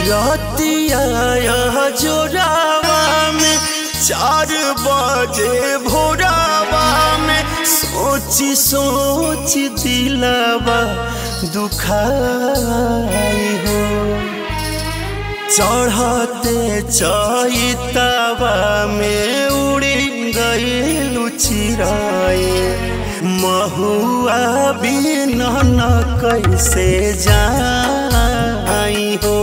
रतिया जोरावा में चार बजे भोरावा में सोची सोच दिलावा दुखाई हो चढ़ते चैतवा में उड़ी गई चिराए महुआ बिन न कैसे जाई हो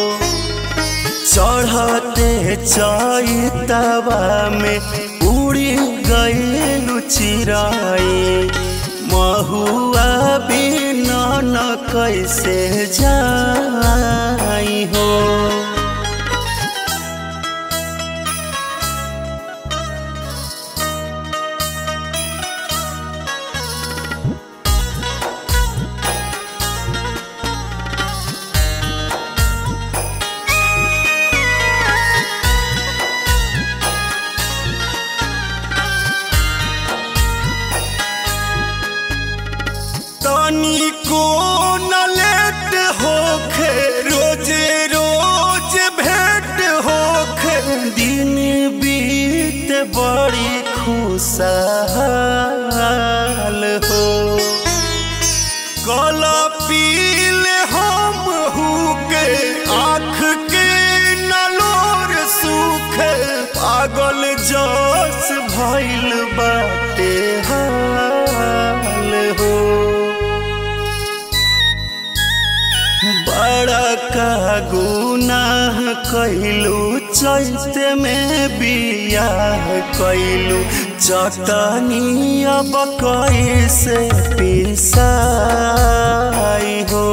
चढ़ते चैतवा में उड़ी गई चिराए महुआ बिन न कैसे जाई हो तनी को न लेट होखे रोजे रोज भेंट होखे दिन बीत बड़ी खुशहाल हो कल पील हम हुके आँख के नलोर सूखे पागल जस भइल बाटे हाल हो बड़ा का गुनाह कैलू चैत में बियाह कैलू चटनी अब कैसे पिसाई हो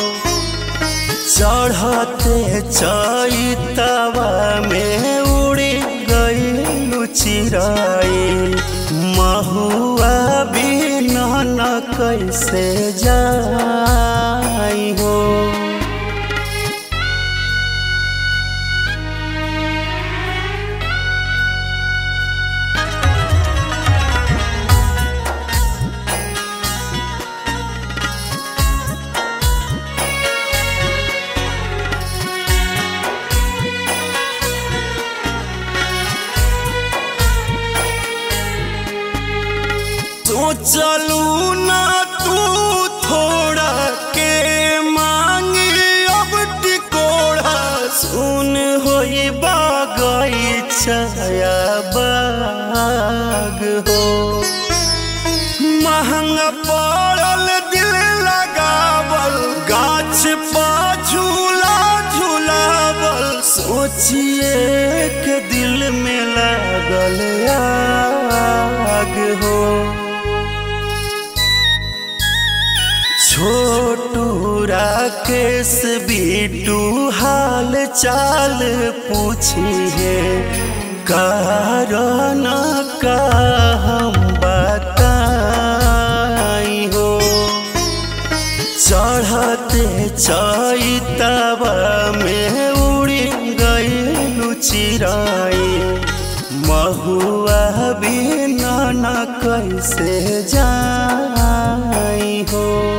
चढ़ते चैतवा में उड़ी गई चिराई महुआ बिन न कैसे जाई हो सोचलू ना तू थोड़ा के मांगी अब टिकोड़ा सुन होई बागई छाया बाग हो महंगा पड़ल दिल लगावल गाछ पा झूला झूलावल सोचिए के दिल में लागल आग हो छोटू राकेश बीटू हाल चाल पूछिए कारण का हम बताई हो चढ़ते चैतवा में उड़ी गई चिराई महुआ बिना न कैसे जाई हो